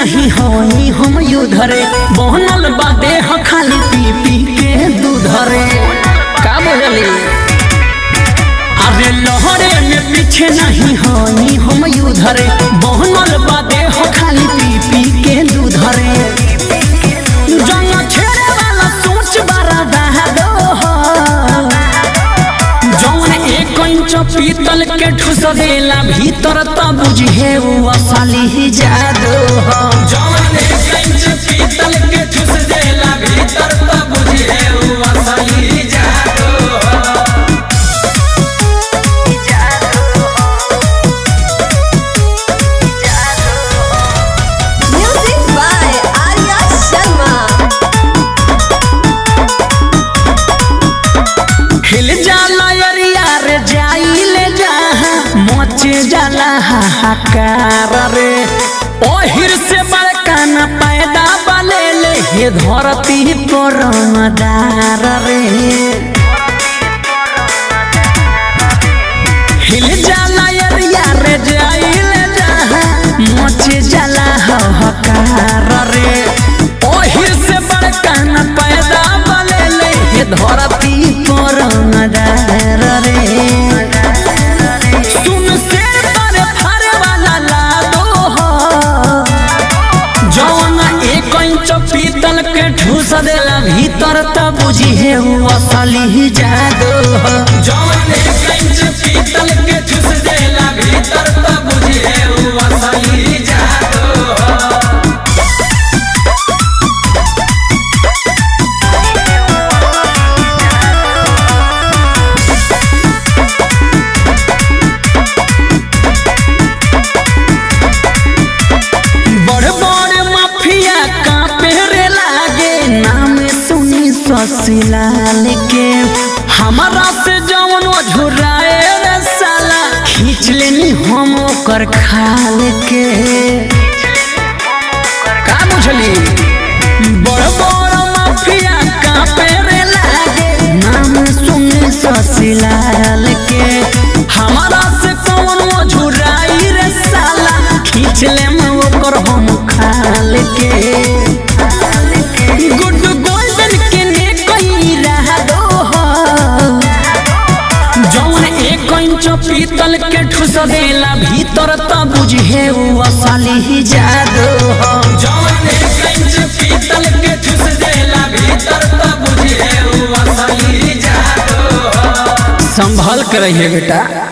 नहीं होनी हम युधरे बनल बा देह खाली पी पी के दूधरे का बोलली अरे लहरे में पीछे नहीं होनी हम युधरे बनल बा देह खाली पी पी के दूधरे जंग छेड़े वाला सोच बड़ा दो जौन एक इंच पीतल के ठुस देला भीतर त बुझे उ असली ही जादू हो जौन एक इंच पीतल के ठुस देला भीतर त बुझे उ असली ही जादू Music by Arya Sharma. हिल जाला अरिया रे जाइले जहाँ मोचे जाला हाहाकार रे ओहिर से बड़का न पैदा बले ले हे धरती पर मदार रे हिल जाला अरिया रे जाइले जहाँ मोचे जाला हाहाकार रे ओहिर से बड़का न पैदा बले ले हे धरती पर मदार रे सुन शेर पर फरे वाला लादो हो जौन एक इंच पीतल के ठूस देला भीतर त बुझी है उ असली ही जादू हो जौन एक इंच पीतल के ठूस देला भीतर त बुझी है उ असली ही जादू हो बड़ बड़ माफिया कांपे रे लागे नाम सुनी ससलाल के हमारा से जवन झुराए रे साला खींच लेनी हम ओकर खाल के का बुझली बड़ बड़ माफिया कांपे रे लागे नाम सुनी ससलाल के हमारा से कौन झुराई रे साला खींच ले ओकर हम खाल के गुड गोल्डन के ने कहीं रह दो हो जौन एक इंच पीतल के ठुस देला भीतर त बुझे उ असली ही जादू हो जौन एक इंच पीतल के ठुस देला भीतर त बुझे उ असली ही जादू हो संभल कर रहिए बेटा